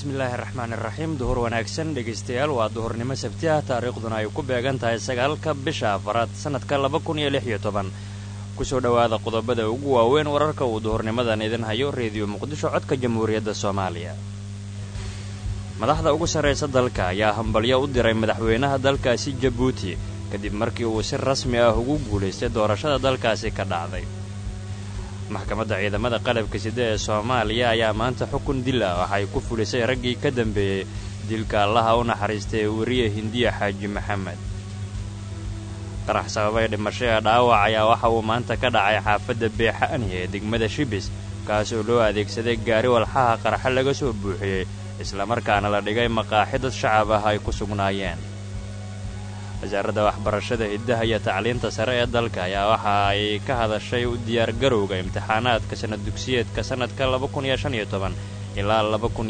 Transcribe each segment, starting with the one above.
bismillaahi raxmaan iraxiim duhur wanaagsan dhegaystayaal waa duhurnimo sabti ah taariikhduna ay ku beegan tahay sagaalka bisha afaraad sannadka laba kun iyo lix iyo toban kusoo dhowaada qodobada ugu waaweyn wararka uu duhurnimadan idin hayo reediyo muqdisho codka jamhuuriyadda soomaaliya madaxda ugu sarraysa dalka ayaa hambalyo u diray madaxweynaha dalkaasi jabuuti kadib markii uu si rasmi ah ugu guulaystay doorashada dalkaasi ka dhacday maxkamadda ciidamada qalabka sida ee soomaaliya ayaa maanta xukun dil ah waxay ku fulisay raggii ka dambeeyey dilka allaha u naxariistay ee weriye hindiya xaaji maxamed qarax sababay dhimasho ee dhaawac ayaa waxa uu maanta ka dhacay xaafadda beexa'ani ee degmada shibis kaas oo loo adeegsaday gaari walxaha qarxa laga soo buuxiyey islamarkaana la dhigay maqaaxi dad shacab ah ay ku sugnaayeen wasaaradda waxbarashada hiddaha iyo tacliinta sare ee dalka ayaa waxa ay ka hadashay u diyaargarowga imtixaanaadka sanad dugsiyeedka sannadka ilaa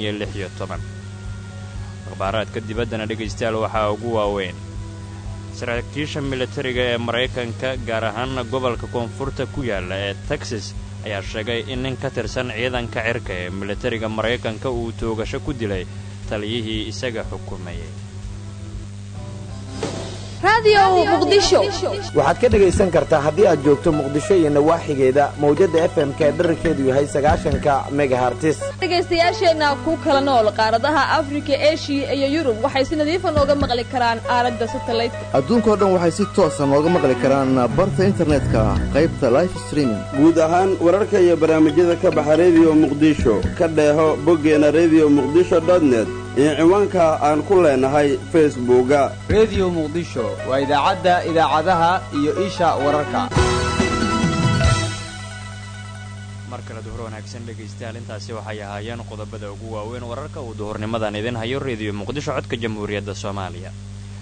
akhbaaraadka dibaddana dhegaystayaal waxaa ugu waaweyn saraakiisha militariga ee maraykanka gaar ahaana gobolka koonfurta ku yaalla ee texas ayaa sheegay in nin ka tirsan ciidanka cirka ee militariga maraykanka uu toogasho ku dilay taliyihii isaga xukumayay waxaad ka dhegaysan kartaa haddii aad joogto muqdisho iyo nawaaxigeeda mawjadda f m ka dherarkeedu yahay sagaashanka megahartis dhegaystayaasheenna ku kala nool qaaradaha afrika eshiya iyo yurub waxay si nadiifa nooga maqli karaan aalada satalaydka adduunkao dhan waxay si toosa nooga maqli karaan barta internetka qaybta life streaming guud ahaan wararka iyo barnaamijyada ka baxa rediyo muqdisho ka dheeho boggeena rediyo muqdisho dotnet iyo ciwaanka aan ku leenahay facebooka rediyo muqdisho waa idaacadda idaacadaha iyo isha wararka mar kale duhur wanaagsan dhegaystayaal intaasi waxay ahaayeen qodobada ugu waaweyn wararka uu duhurnimadan idin hayo rediyo muqdisho codka jamhuuriyadda soomaaliya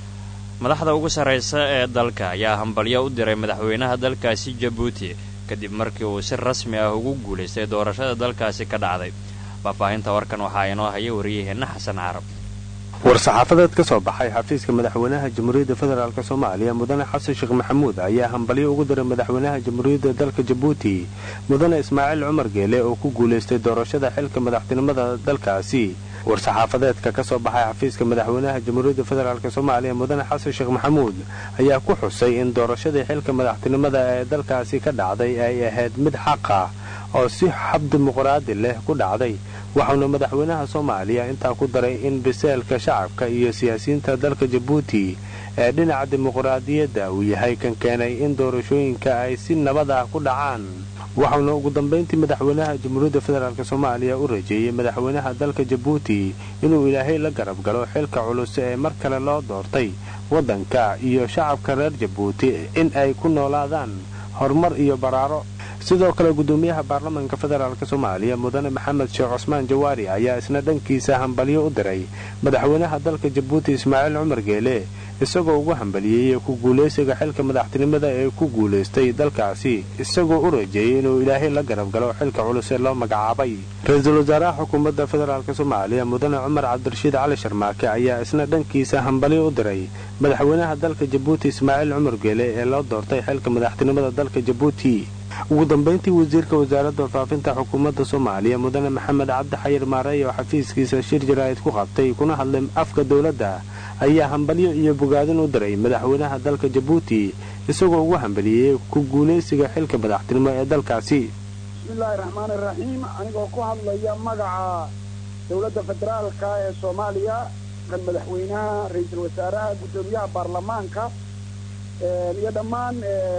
madaxda ugu sarraysa ee dalka ayaa hambalyo u diray madaxweynaha dalkaasi jabuuti kadib markii uu si rasmi ah ugu guulaystay doorashada dalkaasi ka dhacday faahfaahinta warkan waxaa inoo haya wariyaheenna xasan carab war-saxaafadeed ka soo baxay xafiiska madaxweynaha jamhuuriyadda federaalk soomaaliya mudane xasan sheekh maxamuud ayaa hambalyo ugu diray madaxweynaha jamhuuriyadda dalka jabuuti mudane ismaaciil cumar geele oo ku guulaystay doorashada xilka madaxtinimada dalkaasi war-saxaafadeedka ka soo baxay xafiiska madaxweynaha jamhuuriyadda federaalk soomaaliya mudane xasan sheekh maxamuud ayaa ku xusay in doorashadii xilka madaxtinimada ee dalkaasi ka dhacday ay ahayd mid xaq ah oo si xab dimuqraadi leh ku dhacday waxauna madaxweynaha soomaaliya intaa ku daray in biseelka shacabka iyo siyaasiyiinta dalka jabuuti ee dhinaca dimuqraadiyadda uu yahay kan keenay in doorashooyinka ay si nabad ah ku dhacaan waxauna ugu dambayntii madaxweynaha jamhuuriyadda federaalk soomaaliya u rajeeyey madaxweynaha dalka jabuuti inuu ilaahay la garab galo xilka culus ee mar kale loo doortay waddanka iyo shacabka reer jabuuti in ay ku noolaadaan horumar iyo baraaro sidoo kale gudoomiyaha baarlamaanka federaalk soomaaliya mudane maxamed sheekh cusmaan jawaari ayaa isna dhankiisa hambalyo u diray madaxweynaha dalka jabuuti ismaaciil cumar geele isagoo ugu hambaliyeeyey ku guulaysiga xilka madaxtinimada ee ku guulaystay dalkaasi isagoo u rajeeyey inuu ilaahay la garab galo xilka culus ee loo magacaabay ra-iisul wasaaraha xukuumadda federaalk soomaaliya mudane cumar cabdirashiid cali sharmaake ayaa isna dhankiisa hambalyo u diray madaxweynaha dalka jabuuti ismaaciil cumar geele ee loo doortay xilka madaxtinimada dalka jabuuti ugu dambayntii wasiirka wasaaradda faafinta xukuumadda soomaaliya mudane maxamed cabdi xayir maarey oo xafiiskiisa shir jaraa'id ku qabtay kuna hadlay afka dowladda ayaa hambalyo iyo bogaadin u diray madaxweynaha dalka jabuuti isagoo ugu hambaliyeyey ku guulaysiga xilka madaxtinimo ee dalkaasi bismillaahi raxmaani raxiim anigoo ku hadlaya magaca dowladda federaalka ee soomaaliya kan madaxweynaha ra-iisul wasaaraha guddoomiyaha baarlamaanka iyo dhammaan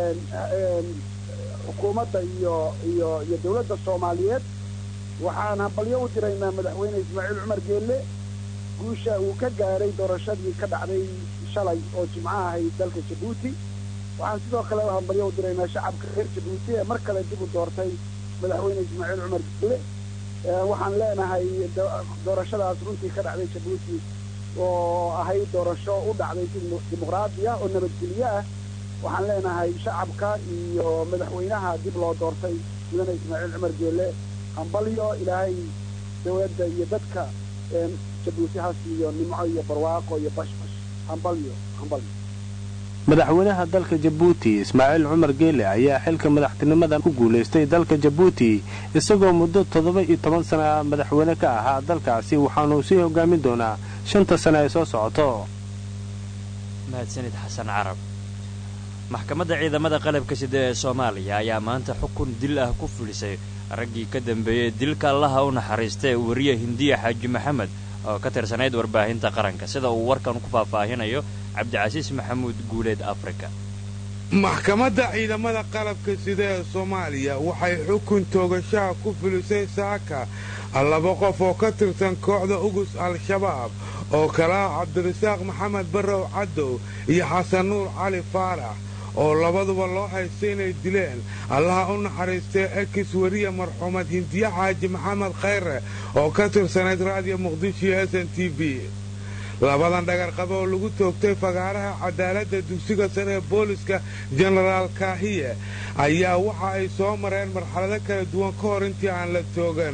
xukuumadda iyo iyo iyo dawladda soomaaliyeed waxaan hambalyo u diraynaa madaxweyne ismaaciil cumar geelle guusha uu ka gaaray doorashadii ka dhacday shalay oo jimco ahayd dalka jabuuti waxaan sidoo kale hambalyo u diraynaa shacabka reer jabuuti ee mar kale dib u doortay madaxweyne ismaaciil cumar geelle waxaan leenahay doorashadaas runtii ka dhacday jabuuti oo ahayd doorasho u dhacday si dimuqraadi ah oo nabadgelyo ah waxaan leenahay shacabka iyo madaxweynaha dib loo doortay mudane ismaaciil cumar geelle hambalyo ilaahay dawladda iyo dadka jabuuti ha siiyo nimco iyo barwaaqo iyo bashbash hambalyo hambalyo madaxweynaha dalka jabuuti ismaaciil cumar geele ayaa xilka madaxtinimada ku guulaystay dalka jabuuti isagoo muddo toddoba iyo toban sana madaxweyne ka ahaa dalkaasi waxaanuu sii hogaamin doonaa shanta sane ay soo socoto mahadsanid xasan carab maxkamadda ciidamada qalabka sida ee soomaaliya ayaa maanta xukun dil ah ku fulisay raggii ka dambeeyey dilka allaha u naxariista ee wariye hindiya xaaji maxamed oo ka tirsanayd warbaahinta qaranka sida uu warkan ku faahfaahinayo cabdicasiis maxamuud guuleed afrika maxkamadda ciidamada qalabka sida ee soomaaliya waxay xukun toogashaha ku fulisay saaka laba qof oo ka tirsan kooxda ugus al-shabaab oo kala ah cabdirasaaq maxamed barrow caddow iyo xasan nuur cali faarax oo labaduba loo haystay inay dileen allaha u naxariistay ekis weriya marxuumad hindiye xaaji maxamed khayre oo ka tirsanayd raadiyo muqdisho iyo s n t v labadan dhagarqabe oo lagu toogtay fagaaraha cadaaladda dugsiga sare ee booliska jenaraal kaahiye ayaa waxa ay soo mareen marxalado kala duwan ka hor intii aan la toogan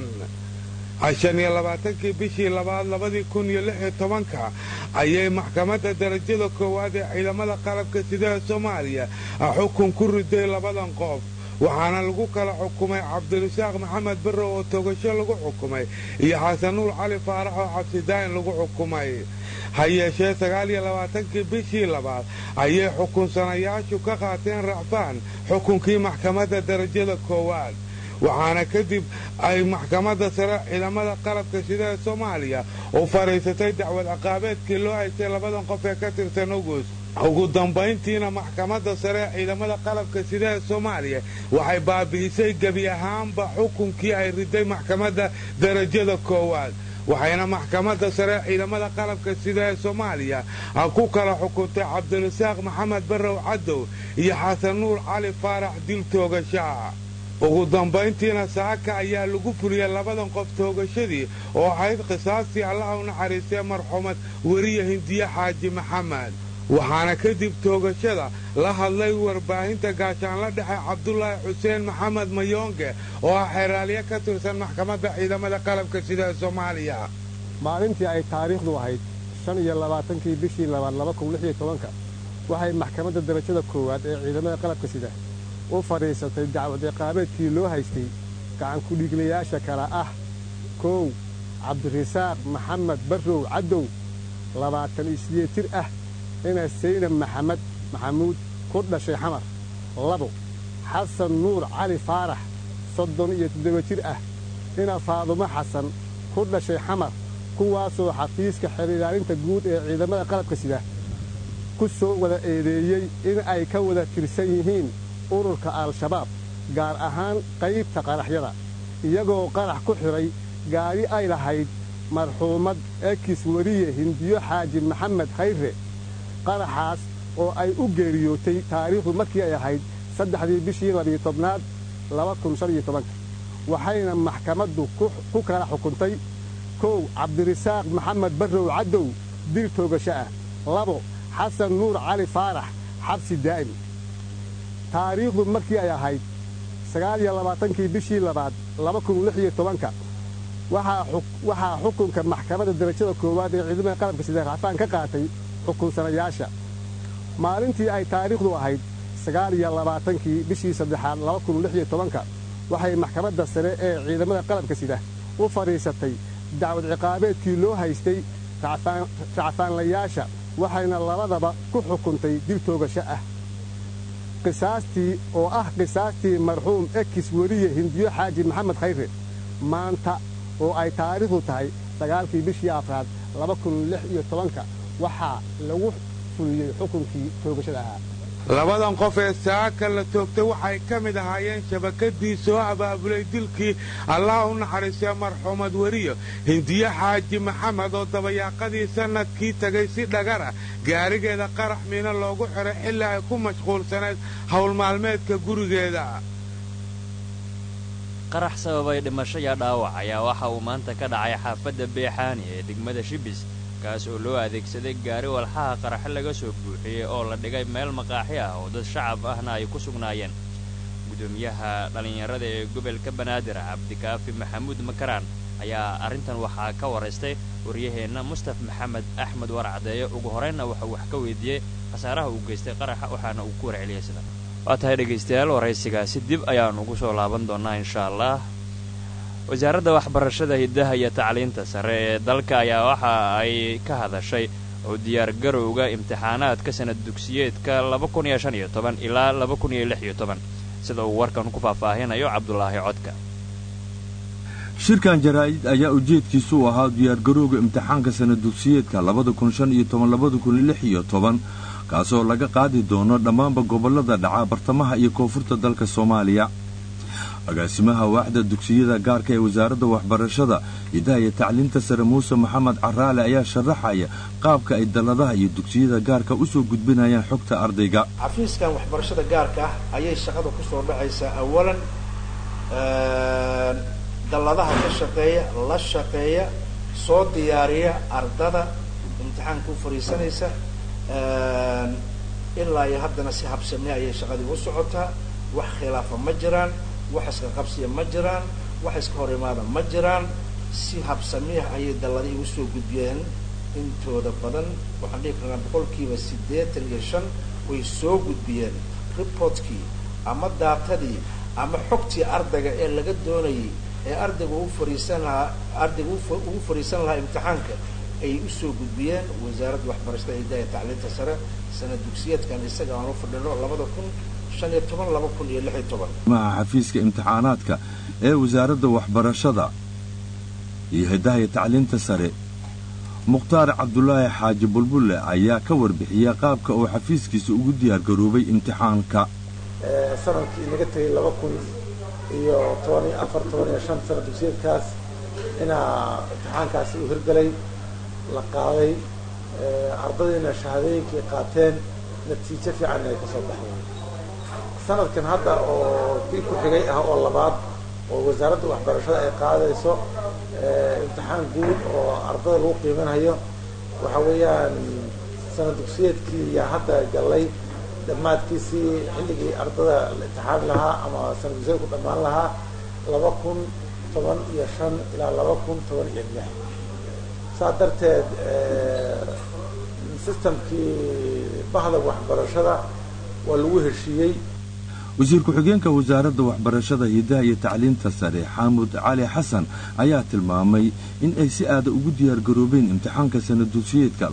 shan iyo labaatankii bishii labaad labadii kun iyo lix iyo tobanka ayay maxkamadda darajada koowaad ee ciidamada qalabka sida ee soomaaliya xukun ku riday labadan qof waxaana lagu kala xukumay cabdirasaaq maxamed barrow oo togasho lagu xukumay iyo xasan nuur cali faarax oo cabsidaayin lagu xukumay ha yeeshee sagaal iyo labaatankii bishii labaad ayay xukunsanayaashu ka qaateen racfaan xukunkii maxkamadda darajada koowaad waxaana kadib ay maxkamadda sare ciidamada qalabka sida ee soomaaliya u fadhiisatay dacwad ciqaabeedkii loo haystay labadan qof ee ka tirsan ugus ugu dambayntiina maxkamadda sare ee ciidamada qalabka sida ee soomaaliya waxay baabi'isay gebi ahaanba xukunkii ay riday maxkamadda darajada koowaad waxayna maxkamadda sare ciidamada qalabka sida ee soomaaliya ku kala xukuntay cabdirasaaq maxamed barrow caddow iyo xasan nuur cali faarax dil toogashaa ugu dambayntiina saaka ayaa lagu fuliyey labadan qof toogashadii oo ahayd qisaastii allaha u naxariistay marxuumad weriye hindiye xaaji maxamed waxaana kadib toogashada la hadlay warbaahinta gaashaanla dhexe cabdulaahi xuseen maxamed mayoonge oo ah xeraalye ka tirsan maxkamadda ciidamada qalabka sida ee soomaaliya maalintii ay taariikhdu ahayd shan iyo labaatankii bishii labaad laba kun lix iyo tobanka waxay maxkamadda darajada koowaad ee ciidamada qalabka sida u fadhiisatay dacwad ciqaabeedkii loo haystay gacankudhiiglayaasha kale ah kow cabdirasaaq maxamed barrow caddow labaatan iyo sideed jir ah ina saynab maxamed maxamuud ku dhashay xamar labo xasan nuur cali faarax soddon iyo toddoba jir ah ina faadumo xasan ku dhashay xamar kuwaasoo xafiiska xerilaalinta guud ee ciidamada qalabka sida ku soo wada eedeeyey in ay ka wada tirsan yihiin ururka al-shabaab gaar ahaan qaybta qaraxyada iyagoo qarax ku xidhay gaari ay lahayd marxuumad ekis weriye hindiyo xaaji maxamed khayre qaraxaas oo ay u geeriyootay taariikhdu markii ay ahayd saddexdii bishii labiyo tobnaad laba kun shan iyo tobanka waxayna maxkamaddu ku kala xukuntay kow cabdirasaaq maxamed barrow caddow dil toogasho ah labo xasan nuur cali faarax xabsi daa'im taariikhdu markii ay ahayd sagaal iyo labaatankii bishii labaad laba kun lix iyo tobanka waxaa xukunka maxkamadda darajada koowaad ee ciidamada qalabka sida racfaan ka qaatay xukunsanayaasha maalintii ay taariikhdu ahayd sagaal iyo labaatankii bishii saddexaad laba kun lix iyo tobanka waxay maxkamadda sare ee ciidamada qalabka sida u fadhiisatay dacwad ciqaabeedkii loo haystay racfaanlayaasha waxayna labadaba ku xukuntay dil toogasho ah qisaastii oo ah qisaastii marxuum ekis weriye hindiyo xaaji maxamed khayre maanta oo ay taariikhdu tahay sagaalkii bishii afraad laba kun lix iyo tobanka waxaa lagu fuliyey xukunkii toogashada ahaa labadan qof ee saaka la toogtay waxay ka mid ahaayeen shabakadii soo abaabulay dilkii allaha u naxariistay marxuumad weriyo hindiye xaaji maxamed oo dabayaaqadii sannadkii tegay si dhagara gaarigeeda qarax miino loogu xiray xilli ay ku mashquulsanayd howlmaalmeedka gurigeeda qarax sababay dhimasho iyo dhaawac ayaa waxa uu maanta ka dhacay xaafadda beexaani ee degmada shibis kaas oo loo adeegsaday gaari walxaha qaraxo laga soo buuxiyey oo la dhigay meel maqaaxi ah oo dad shacab ahna ay ku sugnaayeen gudoomiyaha dhallinyarada ee gobolka banaadir cabdikaafi maxamuud makaraan ayaa arrintan waxaa ka waraystay waryaheenna mustaf maxamed axmed warcadeeye ugu horeynna waxauu wax ka weydiiyey khasaaraha uu geystay qaraxa waxaana uu ku warceliyey sida waa tahay dhegaystayaal waraysigaasi dib ayaan ugu soo laaban doonnaa insha allah wasaaradda waxbarashada hiddaha iyo tacliinta sare ee dalka ayaa waxa ay ka hadashay oo diyaargarowga imtixaanaadka sanad dugsiyeedka ilaa sida uu warkan ku faahfaahinayo cabdulaahi codka shirkan jaraa'id ayaa ujeedkiisu u ahaa diyaargarowga imtixaanka sanad dugsiyeedka kaasoo laga qaadi doono dhammaanba gobollada dhaca bartamaha iyo koonfurta dalka soomaaliya agaasimaha waaxda dugsiyada gaarka ee wasaaradda waxbarashada hiddaha iyo tacliinta sare muuse maxamed caraale ayaa sharaxaya qaabka ay dalladaha iyo dugsiyada gaarka u soo gudbinayaan xogta ardayga xafiiskan waxbarashada gaarka ah ayay shaqada ku soo dhacaysaa awalan dalladaha ka shaqeeya la shaqeeya soo diyaariya ardada imtixaanka u fadhiisanaysa ilaa iyo haddana si habsame ayay shaqadii u socotaa wax khilaafa ma jiraan wax iska qabsiya ma jiraan wax iska hor imaada ma jiraan si habsamiah ayay dalladihii usoo gudbiyeen intooda badan waxaan dhihi karnaa boqolkiiba siddeetan iyo shan way soo gudbiyeen reportkii ama daatadii ama xogtii ardayga ee laga doonayay ee ardayga u fariisan lahaa ardayga ugu fadhiisan lahaa imtixaanka ayay usoo gudbiyeen wasaaradda waxbarashada hiddaha tacliinta sare sanad dugsiyeedkan isaga aan u fadhino labada kun shan iyo toban laba kun iyo lix iyo toban maha xafiiska imtixaanaadka ee wasaaradda waxbarashada iyo hiddaha iyo tacliinta sare mukhtaar cabdulaahi xaaji bulbulle ayaa ka warbixiya qaabka uu xafiiskiisa ugu diyaargaroobay imtixaanka sanadkii inaga tegay laba kun iyo toban iyo afar toban iyo shan sanad dugsiyeedkaas inaa imtixaankaasi u hirgalay la qaaday ardadiina shahaadooyinkay qaateen natiijo fiican inay ka soo baxday sanadkan hadda oo kii ku xigay ah oo labaad oo wasaaradda waxbarashada ay qaadayso imtixaan guud oo ardada lagu qiimanhayo waxa weeyaan sanad dugsiyeedkii yaa hadda gallay dhammaadkiisii xilligii ardada la imtixaani lahaa ama sanad dugsiyeedku dhammaan lahaa laba kun toban iyo shan ilaa laba kun toban iyo lix saa darteed sistamkii bahda waxbarashada waa lagu heshiiyey wasiir ku-xigeenka wasaaradda waxbarashada hiddaha iyo tacliinta sare xaamud cali xasan ayaa tilmaamay in ay si aada ugu diyaargaroobeen imtixaanka sanad dugsiyeedka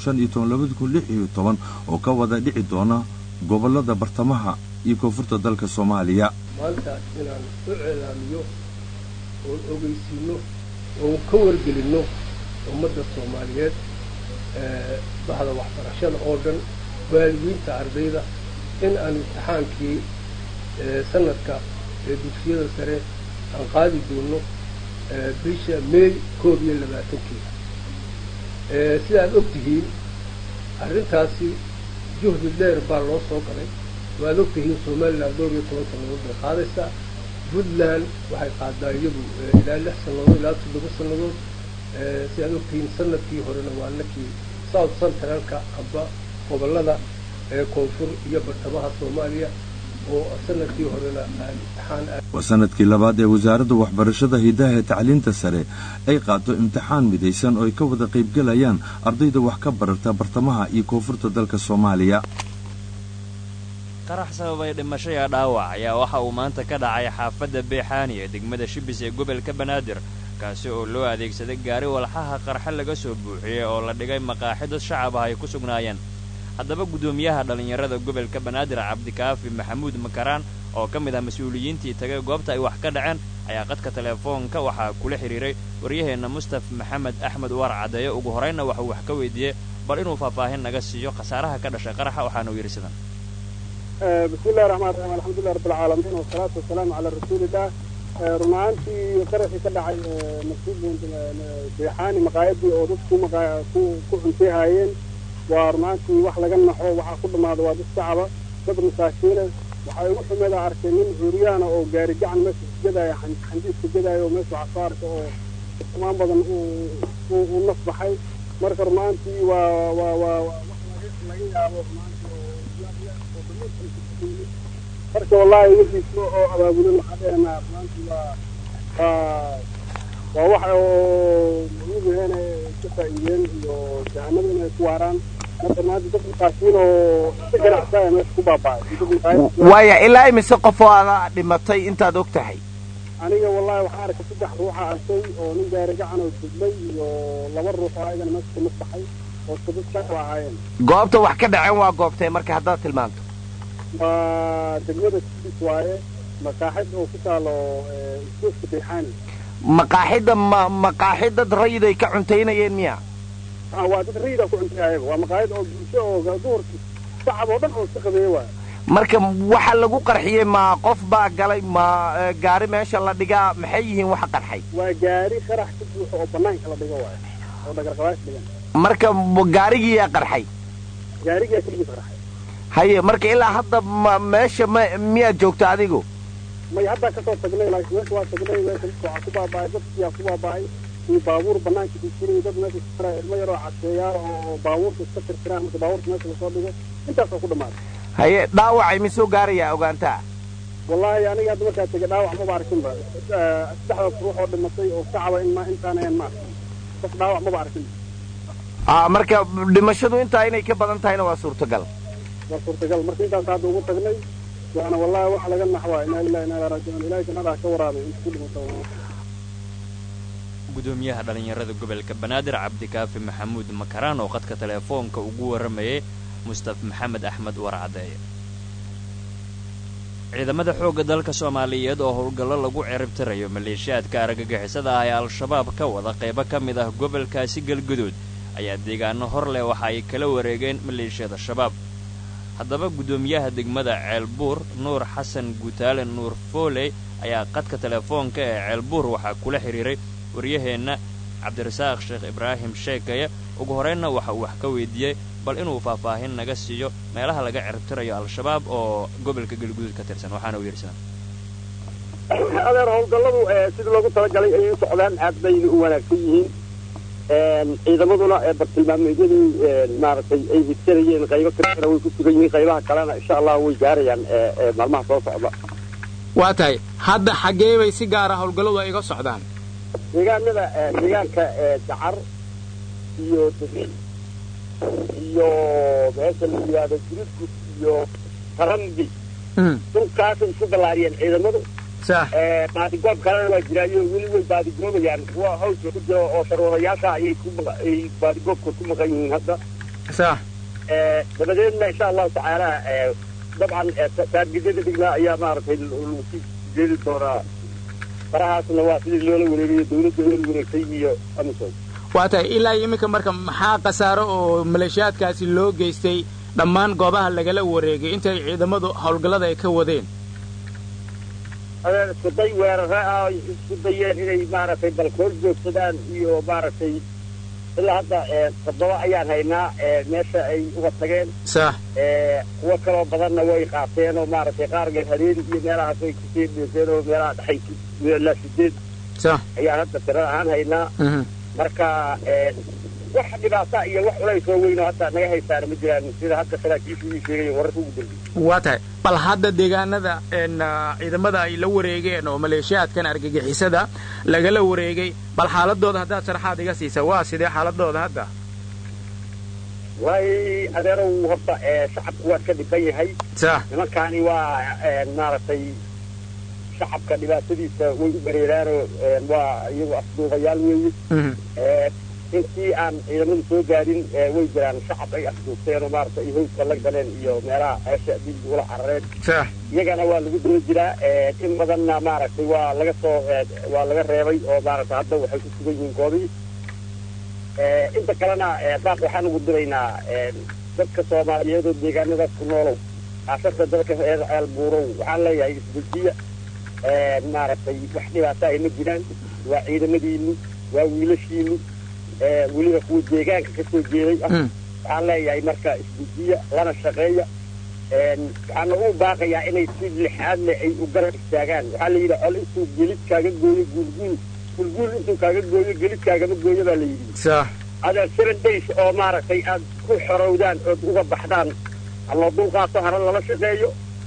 oo ka wada dhici doona gobollada bartamaha iyo koonfurta dalka soomaaliya maanta inaan u ceelaamiyo oon ogeysiinno oon ka wargelinno ummadda soomaaliyeed bahda waxbarashada oo dhan waalidiinta ardayda in aan imtixaankii sanadka ee dugsiyada sare aan qaadi doono bisha meey koob iyo labaatankeeda sidaad og tihiin arrintaasi juhdi dheer baa loo soo galay waad og tihiin somalilan dhowr iyo toban sannadood bay qaadaysaa puntland waxay qaadaa iyadu ilaa lix sannadood ilaa toddoba sannadood sidaad og tihiin sanadkii horena waa nakii south centralka amba gobollada ee koonfur iyo bartamaha soomaaliya oo sanadkii horena imtixaan waa sanadkii labaad ee wasaaradda waxbarashada hiddaha ee tacliinta sare ay qaato imtixaan midaysan oo ay ka wada qaybgelayaan ardayda wax ka barata bartamaha iyo koonfurta dalka soomaaliya qarax sababay dhimashaya dhaawac ayaa waxa uu maanta ka dhacay xaafadda beexaani ee degmada shibis ee gobolka banaadir kaasi oo loo adeegsaday gaari walxaha qarxe laga soo buuxiyey oo la dhigay maqaaxidad shacab ah ay ku sugnaayeen haddaba guddoomiyaha dhallinyarada gobolka banaadir cabdikaafi maxamuud makaraan oo ka mid ah mas-uuliyiintii tagay goobta ay wax ka dhaceen ayaa qadka teleefoonka waxaa kula xidhiiray waryaheenna mustaf maxamed axmed uwaar caddeeye ugu horraynna waxuu wax ka weydiiyey bal inuu faahfaahin naga siiyo khasaaraha ka dhashay qaraxa waxaana uu yidhi sidan bismi illahi raxmaan raxiim alxamdulilah rabbilcaalamiin wasalaatu wasalaamu calaa rasuulillah run ahaantii qaraxii ka dhacay masjid beexaani maqaayadii oo dadku ku ku cuntay haayeen waa run ahaantii wax laga naxo waxaa ku dhammaada waa dad shacaba dad masaakiina waxaa igu xumeeda arkay nin cuuriyaana oo gaari gacan meesha isjadaaya xandiiska jadaaya oo meesha waxaa soo arkay oo ismaan badan uu naf baxay marka run ahaantii waa waa waa wax laga yaabo marka wallahi wixiisna oo abaabulan waxaa dheenaa maanta waa waa waa wax oo muhiim ka faa'iideen iyo jahanada inay ku waaraan marka maanta dad makaasiin oo si ganacsaya meesha ku baaba'ay waaya ilaa imise qof oo aada dhimatay intaad og tahay aniga wallahi waxaan arkay saddex ruuxa arkay oo nin gaari gacan oo dublay iyo laba ruux oo ayagana meesha ka masbaxay oo sadad shaqo ahaayeen goobta wax ka dhaceen waa goobtee marka haddaad tilmaanto waa degmada kudis waaye makaaxid oo ku taalo iskuuska beexaani maqaaxidda ma maqaaxid dad rayiday ka cuntaynayeen miya waa dad rayida ku cuntay ayaga waa maqaayad oo bulsho oo duhurki shacab oo dhan oo iska qabeeye waaye marka waxa lagu qarxiyey ma qof baa galay ma gaari meesha la dhigaa maxay yihiin waxa qarxay waa gaari qarax ka buuxo oo banaanka la dhigo waaye oo dhagarqabaash dhigan marka gaarigiiyaa qarxay gaarigaa keligiis qarxay haye marka ilaa hadda ma meesha ma miyaad joogta adigu may haddaa kasoo tagnay laakiin meesha waa tagnay meesha waxaa ku baaba'ay dadkiyaa ku baaba'ay iyo baabuur banaanka kujiray dad meesha iskara ilmo yaroo caseeyaa oo baabuurka iska tirtiraan marka baabuurka meesha lasoo dhigo intaasoo ku dhamaaday haye dhaawacay misoo gaarayaa ogaantaa wallaahi aniga hadda markaa tegay dhaawac maba arkinba saddexdaas ruux oo dhimatay oo shacaba in ma intaan ahayn ma arkin qof dhaawac maba arkin a marka dhimashadu intaa inay ka badan tahayna waa suurtagal waa suurtagal marka intaas hadda ugu tagnay waana wallahi wax laga naxwaa inaa lillahi inaa ilaa raajicuun ilahay jannada ha ka waraabay inta ku dhimata gudoomiyaha dhallinyarada gobolka banaadir cabdikaafi maxamuud makaraan oo qadka teleefoonka ugu warramayay mustaf maxamed axmed warcadeeye ciidamada xoogga dalka soomaaliyeed oo howlgallo lagu ciribtirayo maleeshiyaadka argagixisada ah ee al-shabaab ka wada qaybo ka mid ah gobolkaasi galguduud ayaa deegaano hor leh waxa ay kala wareegeen maleeshiyada shabaab haddaba guddoomiyaha degmada ceelbuur nuur xasan guutaale nuur fooley ayaa qadka teleefoonka ee ceelbuur waxaa kula xidhiiray waryaheenna cabdirasaaq sheekh ibraahim sheekaya ugu horraynna waxa uu wax ka weydiiyey bal inuu faahfaahin naga siiyo meelaha laga ciribtirayo al-shabaab oo gobolka galguduud ka tirsan waxaana uu yidhi adeer howlgalladu sidii loogu talagalay ayay u socdaan aad bayna u wanaagsan yihiin ciidamaduna bartilmaameedyadii maaragtay ay higsanayeen qaybo kalena way ku sugan yihiin qaybaha kalena insha allah way gaarayaan maalmaha soo socda waa tahay hadda xaggee bay si gaara howlgalladu ay iga socdaan deegaanada deegaanka dacar iyo dabiil iyo meesha la yidhaahdo jurudgud iyo tarambi dhulkaasay isu ballaariyeen ciidamadu baadigoob kalena waa jiraayo weli way baadigoobayaan kuwa hawska ku jira oo sharuurayaasha ayay ku ay baadigoobka ku maqan yihiin hadda dabadeedna insha allahu tacaala dabcan taargidada dhignaa ayaa maaragtay lagu sii jeedi doonaa farahaasna waa sidii loola wareegayo dawladda loola wareegtay iyo amisom waa tahay ilaa iminka marka maxaa khasaaro oo maleeshiyaadkaasi loo geystay dhammaan goobaha lagala wareegay intay ciidamadu howlgallada ay ka wadeen adeer iskuday weerare ah isku dayeen inay maaragtay balkool joogsadaan iyo maaragtay ilaa hadda toddoba ayaan haynaa meesha ay uga tageen sax kuwo kaloo badanna way qaateen oo maaragtay qaarga hareeri iyo meelahaas way kusii dheeseen oo meelaha dhexay ilaa sideed sax ayaan hadda tira ahaan haynaa marka wax dhibaata iyo wax culays oo weyn oo hadda naga haysaana ma jiraan sida hadda saraakiishu ii sheegay wararka ugu dambeeyey waa tahay bal hadda deegaanada ciidamada ay la wareegeen oo maleeshiyaadkan argagixisada lagala wareegay bal xaaladooda haddaad sharaxaad iga siisa waa sidee xaaladooda hadda waay adeerow horta shacabku waa ka dhiban yahay sax nimankaani waa maaragtay shacabka dhibaatadiisa way u bareeraanoo waa iyagu afduubayaal weeye intii aan ciidamadu soo gaadhin way jiraan shacab ay afduubteen oo maaragtay ay howska la galeen iyo meelaha ceesha dhiig ula carareen iyagana waa lagu daba jiraa in badanna maaragtay waa laga soo waa laga reebay oo maaragtay hadda waxay ku sugan yihiin goobihii inta kalena saas waxaan ugu diraynaa dadka soomaaliyeed oo deegaanadaas ku noolow aasarta dadka reer ceel buurow waxaan leeyahay isdejiya maaragtay wax dhibaata ay ma jiraan waa ciidamadiinu waa wiilashiinu weliba kuwa deegaanka ka soo jeeday ah waxaan leeyahay marka isdejiya lana shaqeeya waxaana u baaqayaa inay si lixaad leh ay u garab istaagaan waxaa la yidhi col intuu gelid kaaga gooyo guulguul guulguul intuu kaaga gooyo gelid kaagama gooyo baa la yidhi adaa seven days oo maaragtay aad ku xorowdaan ood uga baxdaan haloo dulqaato hana lala shaqeeyo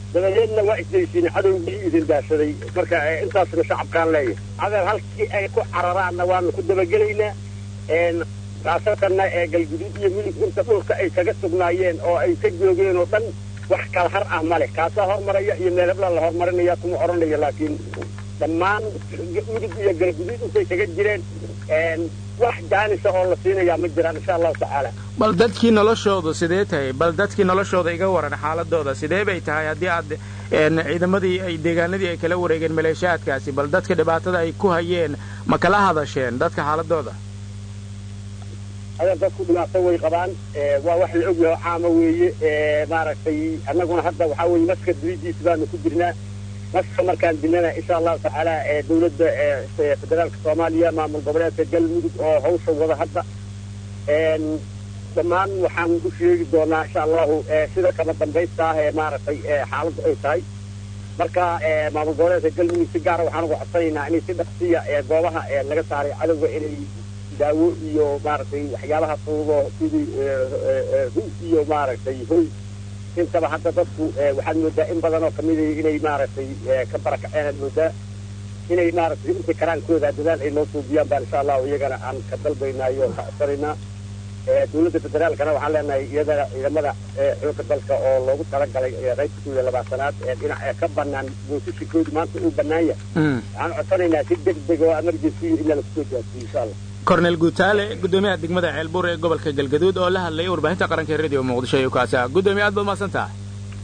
dabadeedna waa isdaysiin cadowgii idin daashaday marka intaasna shacabkaan leeyahay adeer halkii ay ku cararaanna waanu ku dabagelaynaa khaasatanna ee galguduud iyo milig inta dhulka ay kaga sugnaayeen oo ay ka joogeen oo dhan wax kala har ah male kaasaa hormaraya iyo meelabla la horumarinaya kuma odhanaya laakiin dhammaan midig iyo galguduud intay kaga jireen wax jaanisa oo la siinayaa ma jiraan insha allahu tacaala bal dadkii noloshoodu sidee tahay bal dadkii noloshooda iga waran xaaladooda sidee bay tahay haddii aad ciidamadii ay deegaanadii ay kala wareegeen maleeshaadkaasi bal dadka dhibaatada ay ku hayeen ma kala hadasheen dadka xaaladooda adeer dadku dhibaato way qabaan waa wax la ogyaho caama weeye maaragtay annaguna hadda waxaa weye maska duridiisa baanu ku jirnaa maska markaan dilnana insha allahu tacaala dawladda federaalka soomaaliya maamul goboleedka galmudug oo hawsha wada hadda dhammaan waxaan u sheegi doonaa insha allahu sida kama dambaysta ah ee maaragtay xaaladdu ay tahay marka maamul goboleedka galmudug si gaara waxaan uga codsanaynaa inay si dhaqsiya goobaha laga saaray cadowga inay daawo iyo maaragtay waxyaabaha fuudo sidii hu iyo maaragtay hoy intaba hadda dadku waxaad moodaa in badan oo kamida inay maaragtay ka barakaceen aad moodaa inay maaragtay inta karaankooda dadaal ay noo suubiyaan baan insha allahu iyagana aan ka dalbaynaayo ka codsanaynaa dawladda federaalkana waxaan leenahay iyadana ciidamada xooga dalka oo loogu talagalay qaybta kun iyo labaatanaad ee dhinac ka banaan boosishikoodu maanta uu banaan yahay waxaan codsanaynaa si deg deg oo emergency in lala kusoo gaarsiiyo insha allah kornel guutaale gudoomiyaha degmada ceelbuur ee gobolka galgaduud oo la hadlayay warbaahinta qaranka ee radio muqdisho iyo kaasi ah gudoomiye aad baad mahadsan tahay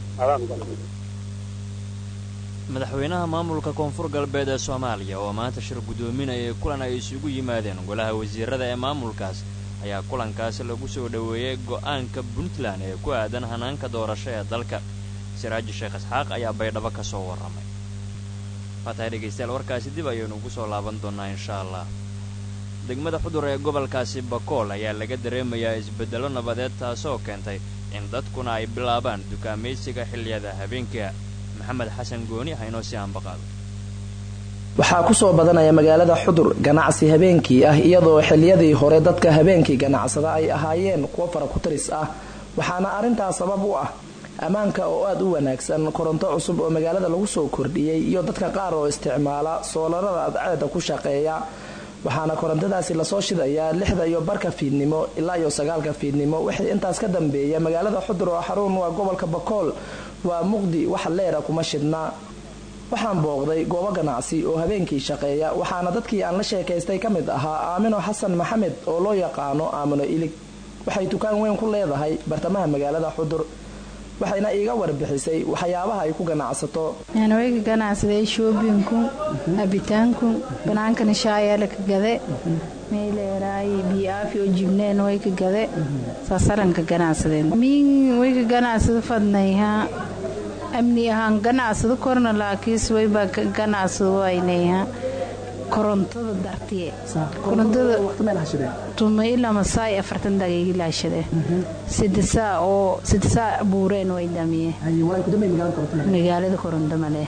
madaxweynaha maamulka koonfur galbeed ee soomaaliya oo maanta shir guddoominayay kulan ay isugu yimaadeen golaha wasiirada ee maamulkaas ayaa kulankaasi lagu soo dhoweeyey go'aanka puntland ee ku aadan hanaanka doorasho ee dalka siraaji sheekh isxaaq ayaa baydhabo ka soo warramay faatahay dhegaystayaal warkaasi dib ayaynu ugu soo laaban doonnaa insha allah degmada xudur ee gobolkaasi bakool ayaa laga dareemayaa isbeddello nabadeed taasoo keentay in dadkuna ay bilaabaan dukaamaysiga xilliyada habeenkia maxamed xasan gooni ah inoo sii aanbaqaado waxaa ku soo badanaya magaalada xudur ganacsi habeenkii ah iyadoo xiliyadii hore dadka habeenkii ganacsada ay ahaayeen kuwo fara ku taris ah waxaana arrintaas sabab u ah ammaanka oo aada u wanaagsan koronto cusub oo magaalada lagu soo kordhiyey iyo dadka qaar oo isticmaala soolarada adceeda ku shaqeeya waxaana korontadaasi lasoo shidayaa lixda iyo barka fiidnimo ilaa iyo sagaalka fiidnimo wixii intaas ka dambeeya magaalada xudur oo xarun waa gobolka bakool waa muqdi wax leera kuma shidna waxaan booqday goobo ganacsi oo habeenkii shaqeeya waxaana dadkii aan la sheekaystay ka mid ahaa aamino xasan maxamed oo loo yaqaano aamino ilig waxay dukaan weyn ku leedahay bartamaha magaalada xudur waxayna iiga warbixisay waxyaabaha ay ku ganacsato way ka ganacsaday shoobinku abitaanku banaankana shaayaala ka gade meeleeraay biyaafi oo jibneen way ka gade saasalan ka ganacsadeen miin way ka ganacsado fadnayha amni ahaan ganacsado korna laakiis waybaa ka ganacsado waynayha korontada dartiye korontada tuma ilaa masaay afartan daqiiqi laashade sidisaa oo sidisaa buureen way damiye magaalada koronto male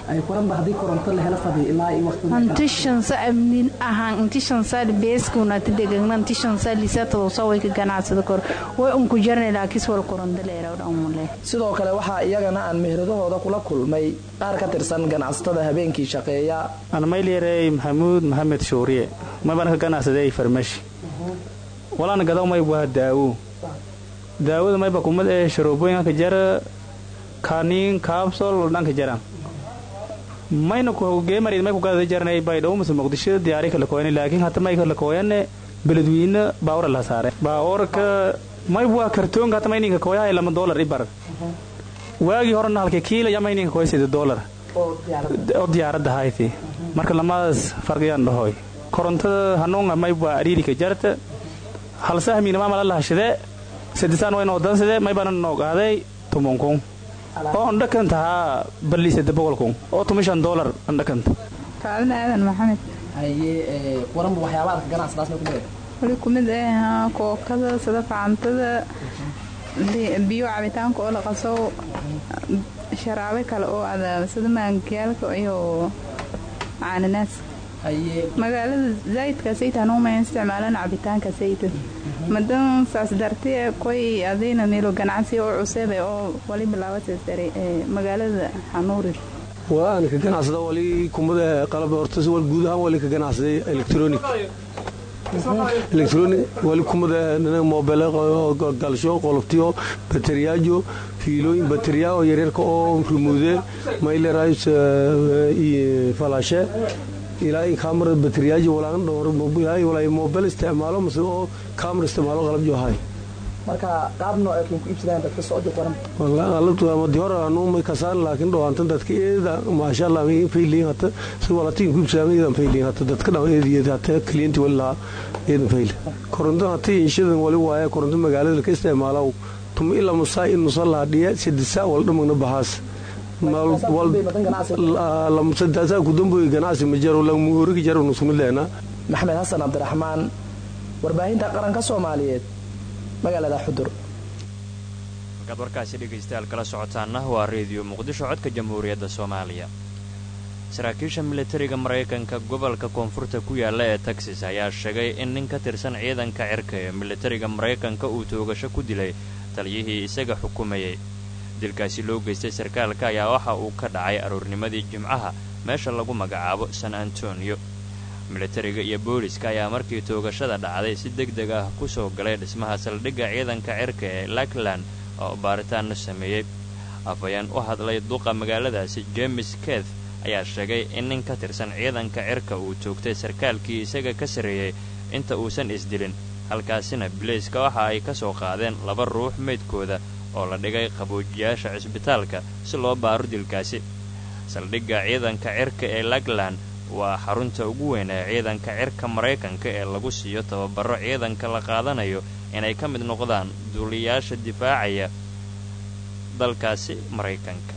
inti shansa amnin ahaan inti shansa beeskuna tidegagna inti shansa lisatadoosa way ka ganacsada kor way unku jarne laakiis wal koronto leerawdhamule sidoo kale waxaa iyagana aan mehradahooda kula kulmay qaar ka tirsan ganacsatada habeenkii shaqeeya anmaylyarey maxamuud maxamed shuuriye maybaan ka ganacsaday farmashi walaan gadaw mayb waa daawo daawada mayba kumad ee sharoobooyinka jara kaniin kaabsol dhanka jaran mayna geemarid may ku gadada jarnay baydhawo mase muqdisho diyaari kala kooyane laakiin hata may kala kooyane beledweyne baawra la saare baawarka mayb waa kartoonka hata mayninka kooyahay lama doolar ibar waagii horena halka kiila ya mayninka kooya sida doolar oo diyaaradda hayti marka lamadaas farqiyaan dhahoy korontada hanuunga mayb waa ariirika jarta halsahmiina maamala lahashade sadisaan waynoo dansade maybana noo qaaday tumunkun oo andhakan tahaa balliisada boqolkun oo tumishan doolar andhakanta kaalin aadan maxamed haye waranba waxyaabaha ka ganacsadaas may kumid wali kumid ah kookada sida facantada biyo cabitaanka oo la qaso sharaabe kale oo ada sida maankiyaalka iyo caananaas magaalada zaydka saytaan uma isticmaalaan cabitaanka sayta madan saas dartee koy adayna meelo ganacsi oo cusebe oo wali bilaabatay sare magaalada xanuuri waan ka ganacsada wali kumada qalab horta wal guud ahaan wali ka ganacsaday electronic electronic wali kumada mobile galsho qoloftiyo bateriyaajo fiilooyin bateriya oo yaryarka oo rumuude mailerais falashe ilaa kaamara bateriyaajo walaan dhowr walaa mobile isticmaalo mase oo kaamara isticmaalo qalab johay marka qaab nooc ku iibsadaan dadka socdo qoran alabtu hore anu may kasaan laakiin dhawaantan dadka eeda maasha allah may fayliin hata si walatiin ku iibsadaan eedan fayliin hata dadka dhaw eediyada hata klienti wali lahaa eedan fayli koronto hata inshadan wali waaye koronto magaalada ka isticmaalaw tuma ilaa musaa in nusa laha dhiya sadisa wal dhamagna bahaas sadaasaa ku damboy ganacsi ma jaro lamuhorigi jaro nusumidleena maxamed xasan cabdiraxmaan warbaahinta qaranka soomaaliyeed magaalada xudur markaad warkaasi dhegaystayaal kala socotaanna waa reediyo muqdisho codka jamhuuriyadda soomaaliya saraakiisha militariga maraykanka gobolka koonfurta ku yaalla ee texas ayaa sheegay in nin ka tirsan ciidanka cirka ee militariga maraykanka uu toogasho ku dilay taliyihii isaga xukumayay dilkaasi loo geystay sarkaalka ayaa waxa uu ka dhacay aroornimadii jimcaha meesha lagu magacaabo san antonio militariga iyo booliska ayaa markii toogashada dhacday si deg deg ah ku soo galay dhismaha saldhigga ciidanka cirka ee lackland oo baaritaanna sameeyey afhayeen u hadlay duqa magaaladaasi james keth ayaa sheegay in nin ka tirsan ciidanka cirka uu toogtay sarkaalkii isaga ka sarreeyey inta uusan isdilin halkaasina bilayska waxa ay ka soo qaadeen laba ruux meydkooda oo la dhigay qaboojiyaasha cisbitaalka si loo baaro dilkaasi saldhigga ciidanka cirka ee lackland waa xarunta ugu weyn ee ciidanka cirka maraykanka ee lagu siiyo tababaro ciidanka la qaadanayo inay ka mid noqdaan duuliyaasha difaacaya dalkaasi maraykanka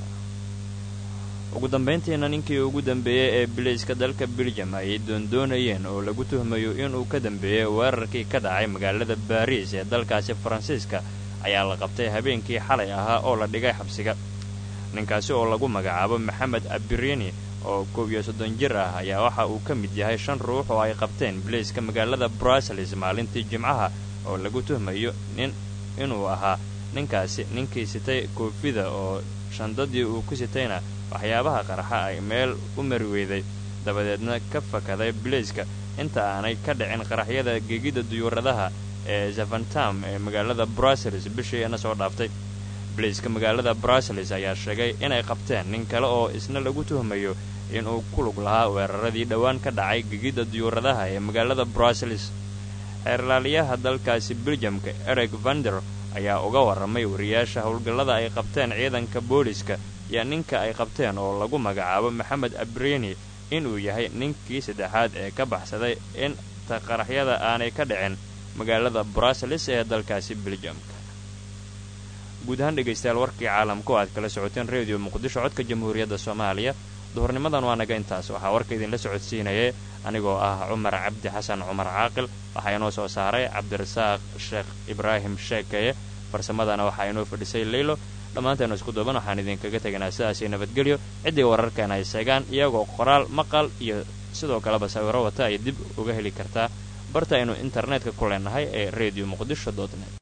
ugu dambayntiina ninkii ugu dambeeyey ee bilayska dalka beljam ayay doondoonayeen oo lagu tuhmayo inuu ka dambeeyey weerarkii ka dhacay magaalada baariis ee dalkaasi faransiiska ayaa la qabtay habeenkii xalay ahaa oo la dhigay xabsiga ninkaasi oo lagu magacaabo maxamed abirini oo koob iyo soddon jir ah ayaa waxa uu ka mid yahay shan ruux oo ay qabteen bilayska magaalada bruseles maalintii jimcaha oo lagu tuhmayo nin inuu ahaa ninkaasi ninkii sitay koofida oo shandadii uu ku sitayna waxyaabaha qarxa ay meel u mari weyday dabadeedna ka fakaday bilayska inta aanay ka dhicin qaraxyada gegidda duyuuradaha ee zafantam ee magaalada bruseles bishiina soo dhaaftay bilayska magaalada bruseles ayaa sheegay inay qabteen nin kale oo isna lagu tuhmayo inuu ku lug lahaa weeraradii dhowaan ka dhacay gegidda duyuuradaha ee magaalada bruseles xeerlaaliyaha dalkaasi beljamka ereg vander ayaa uga warramay wariyaasha howlgallada ay qabteen ciidanka booliska iyo ninka ay qabteen oo lagu magacaabo maxamed abreni inuu yahay ninkii saddexaad ee ka baxsaday inta qaraxyada aanay ka dhicin magaalada bruseles ee dalkaasi beljamka guud ahaan dhegaystayaal warkii caalamku aad kala socoteen reediyo muqdisho codka jamhuuriyadda soomaaliya duhurnimadan waa naga intaas waxaa warka idinla socodsiinayay anigoo ah cumar cabdi xasan cumar caaqil waxaa inoo soo saaray cabdirasaaq sheekh ibraahim sheekeye farsamadana waxaa inoo fadhisay leylo dhammaanteenu isku duuban waxaan idinkaga teganaa sidaasii nabadgelyo ciddii wararkeena ay seegaan iyagoo qoraal maqal iyo sidoo kaleba sawiro wata ay dib uga heli kartaa barta aynu internetka ku leenahay ee redio muqdisho dotnet